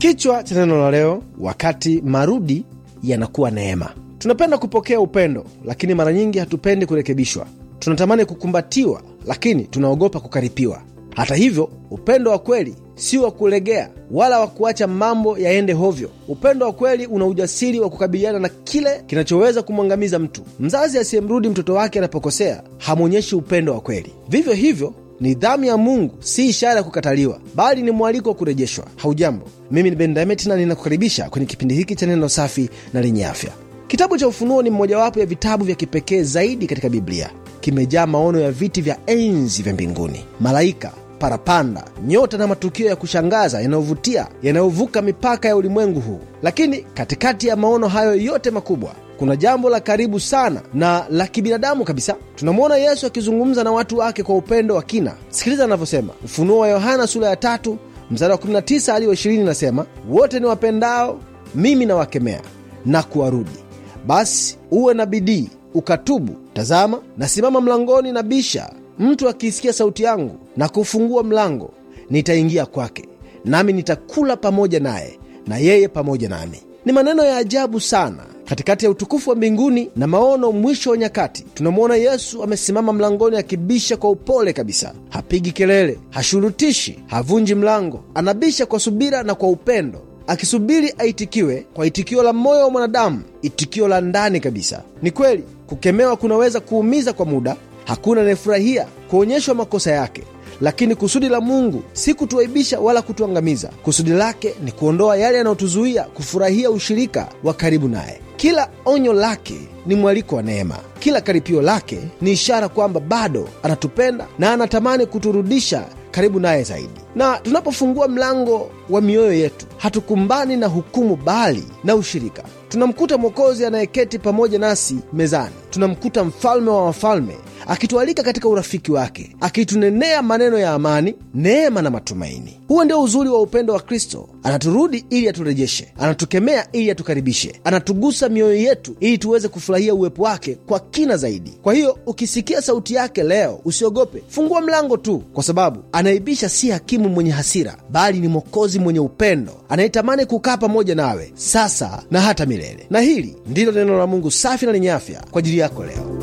Kichwa cha neno la leo, wakati marudi yanakuwa neema. Tunapenda kupokea upendo, lakini mara nyingi hatupendi kurekebishwa. Tunatamani kukumbatiwa, lakini tunaogopa kukaripiwa. Hata hivyo, upendo wa kweli si wa kulegea wala wa kuacha mambo yaende hovyo. Upendo wa kweli una ujasiri wa kukabiliana na kile kinachoweza kumwangamiza mtu. Mzazi asiyemrudi mtoto wake anapokosea hamwonyeshi upendo wa kweli. Vivyo hivyo, nidhamu ya Mungu si ishara ya kukataliwa, bali ni mwaliko wa kurejeshwa. Haujambo, mimi ni Ben Daimet na ninakukaribisha kwenye kipindi hiki cha neno safi na lenye afya. Kitabu cha Ufunuo ni mmojawapo ya vitabu vya kipekee zaidi katika Biblia. Kimejaa maono ya viti vya enzi vya mbinguni, malaika parapanda, nyota na matukio ya kushangaza yanayovutia yanayovuka mipaka ya ulimwengu huu. Lakini katikati ya maono hayo yote makubwa kuna jambo la karibu sana na la kibinadamu kabisa. Tunamwona Yesu akizungumza na watu wake kwa upendo wa kina. Sikiliza anavyosema. Ufunuo wa Yohana sura ya tatu mstari wa 19 hadi wa 20 nasema, wote ni wapendao mimi nawakemea na kuwarudi, basi uwe na bidii ukatubu. Tazama, nasimama mlangoni na bisha Mtu akiisikia sauti yangu na kufungua mlango, nitaingia kwake, nami nitakula pamoja naye na yeye pamoja nami. Ni maneno ya ajabu sana. Katikati ya utukufu wa mbinguni na maono mwisho wa nyakati, tunamwona Yesu amesimama mlangoni akibisha kwa upole kabisa. Hapigi kelele, hashurutishi, havunji mlango. Anabisha kwa subira na kwa upendo, akisubiri aitikiwe kwa itikio la moyo wa mwanadamu, itikio la ndani kabisa. Ni kweli kukemewa kunaweza kuumiza kwa muda Hakuna anayefurahia kuonyeshwa makosa yake, lakini kusudi la Mungu si kutuaibisha wala kutuangamiza. Kusudi lake ni kuondoa yale yanayotuzuia kufurahia ushirika wa karibu naye. Kila onyo lake ni mwaliko wa neema. Kila karipio lake ni ishara kwamba bado anatupenda na anatamani kuturudisha karibu naye zaidi. Na tunapofungua mlango wa mioyo yetu, hatukumbani na hukumu, bali na ushirika. Tunamkuta Mwokozi anayeketi pamoja nasi mezani. Tunamkuta Mfalme wa wafalme akitualika katika urafiki wake, akitunenea maneno ya amani, neema na matumaini. Huo ndio uzuri wa upendo wa Kristo. Anaturudi ili aturejeshe, anatukemea ili atukaribishe, anatugusa mioyo yetu ili tuweze kufurahia uwepo wake kwa kina zaidi. Kwa hiyo ukisikia sauti yake leo, usiogope, fungua mlango tu, kwa sababu anaibisha si hakimu mwenye hasira, bali ni Mwokozi mwenye upendo anayetamani kukaa pamoja nawe sasa na hata milele. Na hili ndilo neno la Mungu safi na lenye afya kwa ajili yako leo.